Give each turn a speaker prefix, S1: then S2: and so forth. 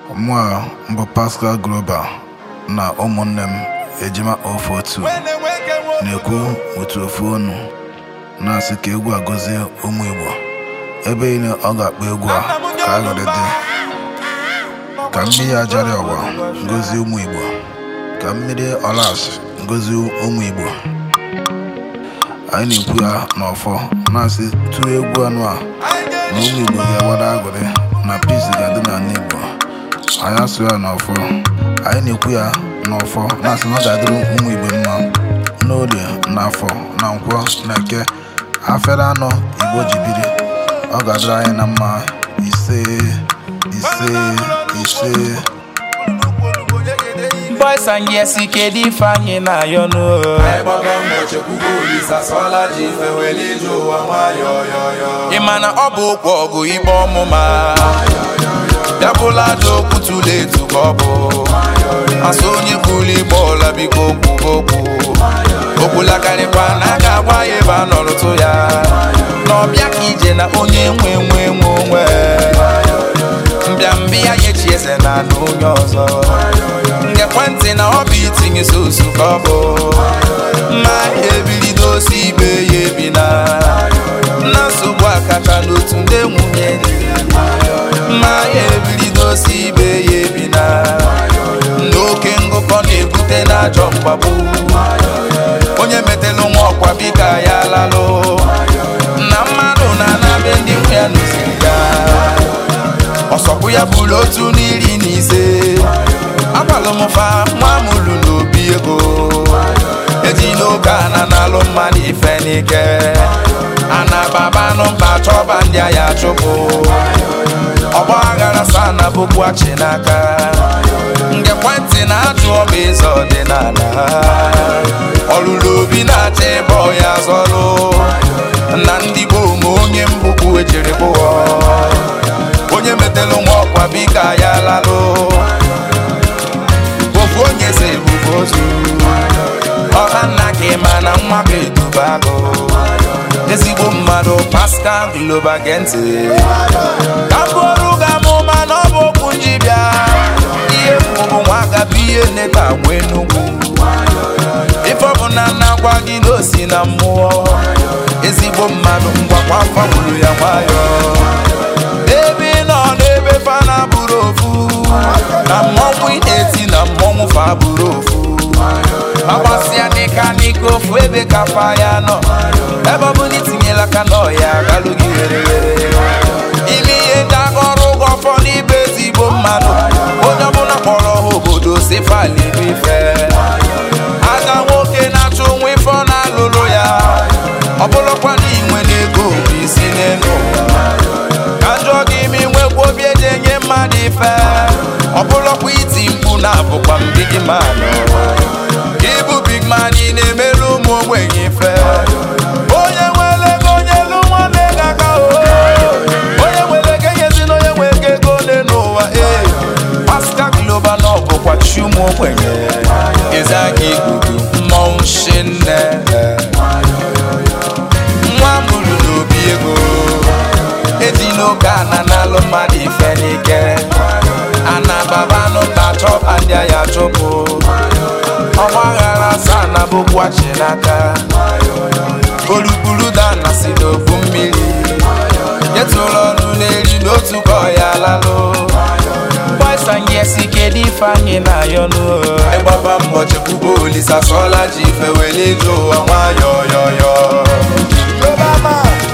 S1: Mụa mbụ Pascal Groba na ụmụnne m ejima ofe otu na-ekwu otu ofu onu na-asị ka egwu a gọzie ụmụ Igbo ebe niile ọ ga-akpọ egwu a ka aghọrị dị ka mmiri ajara ọwa ngozi ụmụ Igbo ka mmiri ọlas ngozi ụmụ Igbo anyị na-ekwu ya n'ọfọ na-asị tụọ egwu anụ a na ụmụ Igbo ga-agbada aghọrị na peace ga-adị n'ala Igbo anyị asụ ya n'ọfọ anyị na-ekwu ya n'ọfọ na-asị na ọ ga-adịrị ụmụ Igbo mma n'orie na afọ na nkwọ na eke afere anọ Igbo ji biri ọ ga-adịrị anyị na mma ise ise ise
S2: Boys and yes, kedu ife anyị na-ayọ n'o
S3: Ịgbago mbọ chekwugo Olisa sọla ji ife wele ije ụwa nwayọ yọyọ
S2: ị ma na ọ bụ ụkwụ ọgụ ikpe ọmụma ya bụla aja okwu tụrụ etu ka ọ bụ asụ onye kwuru igbe ọla biko kwugo okwu okwulakarịkwa na a ga-agwa ya ebe a nọrụtụ ya na ọbịa ka ije na onye nwe nwe nwe onwe mbịambịa ya echi eze na na onye ọzọ ngekwentị na ọ bụ itinye sosu ka ọ bụ mma ebilido osi ibe ya ebi na na nsogbu akacha n'otu ndị nwunye dị mma ebilido osi ibe ya ebi na n'oke ngụkọ na-ebute n'ajọ mgbagbu onye metelu nwa ọkwa bika ya lalụ na mmadụ na-anabe ndị nwe ya n'osiri ya ọsọkwu ya bụrụ otu n'iri na ise agbalụmfa nwa mụrụ n'obi ego eji n'oge ana na-alụ mmadụ ife n'ike ana babanụ mba chọba ndị agha chụpụ ọgba aghara sa na bụkwachi n'aka nge ekwentị na-ajụ ọma eze ọdịnala ọlụlụ obi na-achọ ịbọ ya zọlụ na ndị gboo ma onye mbụkwu ejiri bụọ onye metelu nwa ọkwa bika ya lalụ ofu onye si ebubo ozu ọha nna ka ịma na nwa bụ eduba agụ ezigbo mmadụ Pascal Globa gee ntị ka m bụrụ ga amụma na ọ bụ okwu njibịa ihe mkpu bụ nwa agaba ihe nne ka nwee nnukwu ife ọbụla na-agwa gị n'osi na mmụọ ezigbo mmadụ ngwakwa afọ gburu ya nwayọ ebe ị nọ n'ebe fana bụrụ ofu na mmọnwụ ị na-eti na mmọnwụ fa bụrụ ofu agbasịa n'ịka n'ike ofu ebe ka fa ya nọ ebe ọ bụla itinyela aka n'ọya galụ gị were were ime ihe ndị aka ọrụ ụgwọ ọfọ n'ibe ezigbo mmadụ onye ọbụla kpọrọ ha obodo si faliri ife aga nwoke na-achọ onwe ife ọ na-alụrụ ya ọ bụrụkwa na inwe n'ego bụ isi n'elu ka njọ gị ime nwekwa obi eji enye mmadụ ife ọ bụrụkwa iti mkpu na-abụkwa mbigi mmadụ ịbụ big man ị na-emere ụmụ ogbenye ife onye nwere ego onye elu nwanne gị aka o onye nwere ego enyezi na onye nwere ego ole n'ụwa ee Pascal Globa na ọ bụkwa chi ụmụ ogbenye eze aka igugu mmọnwụ shinne nwa mụrụ n'obi ego eji n'oge ana na-alụ mmadụ ife n'ike ana babanụ ta chọba ndị agha chụpụ ọgba aghara asaa na bụkwachi n'aka olukpuru dana si n'ofu mmiri nyetụrụ ọnụ n'eri n'otu ka ọya lalụ boys and yes kedu ife anyị na-ayọ n'ụlọ
S3: ịgbaba mbọ chekwugo Olisa sọla ji ife wele ije ụwa nwayọ yọyọ
S4: Obama